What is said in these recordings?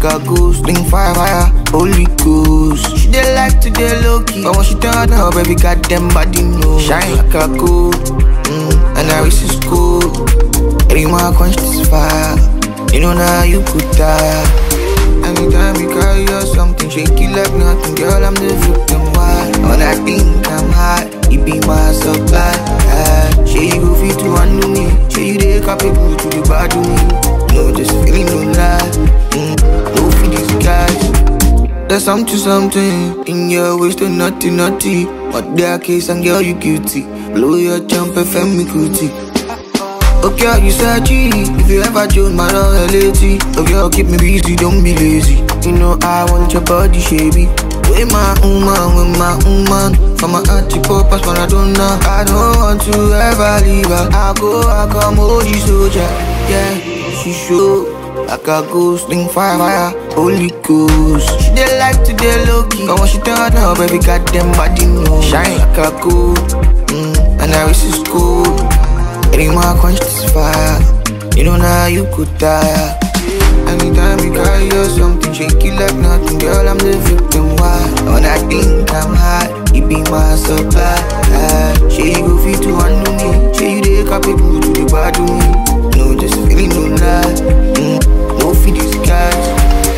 a ghost, sling fire, fire, holy ghost. She dey like to dey low key, but when she turn up, baby goddamn body know. Shine like a gold, mm, and I wish it's cool. Every man quench this fire, you know now you could die. Anytime you carry or something, shake it like nothing, girl. I'm the victim. Why? When I think I'm hot, you be my supply. Ah, She you go fit to handle me. She you dey capable to the bad to me. No, just feeling no lie. Mm, no for these guys. There's something, something in your waist, to naughty, naughty. But their case and girl, you guilty. Blow your jump, FM me cootie. Okay, you said G If you ever join my loyalty Okay, I'll keep me busy, don't be lazy You know I want your body, shabby With my woman, with my woman For my auntie, papas, but I don't know I don't want to ever leave her I go, I come, OG soldier Yeah, she show like a ghost, sling fire, fire, holy ghost She dey like to dey low key But when she turn up, baby, goddamn body know Shine like a gold, mm, and I wish it's cool Any more quench this fire You know now you could die Anytime you carry or something Shake it like nothing Girl, I'm the victim Why? When I think I'm hot You be my supply She you go fit to handle me She you dey capable to the bad to me No, just feeling no lie mm, No for these guys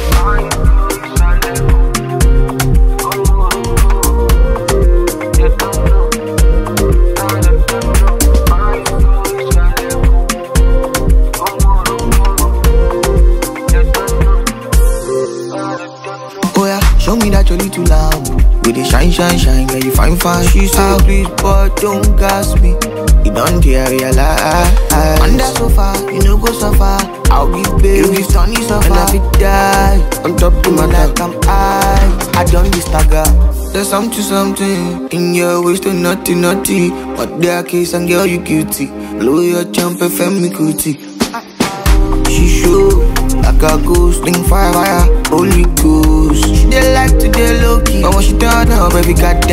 Oh yeah, show me that you're little lamb. With the shine, shine, shine, girl, you fine, fine. She said, please, but don't gas me. You don't dare realize. Under sofa, you know go so far. I'll give baby, you give sunny so far. And I be die. On top of my like I'm high. I done this stagger. There's something, something in your waist, to naughty, naughty. But their case and girl, you guilty. Blow your jump, FM me cootie. She show like a ghost, sling fire, fire, holy ghost. She dey like to dey low key, but when she turn up, baby, goddamn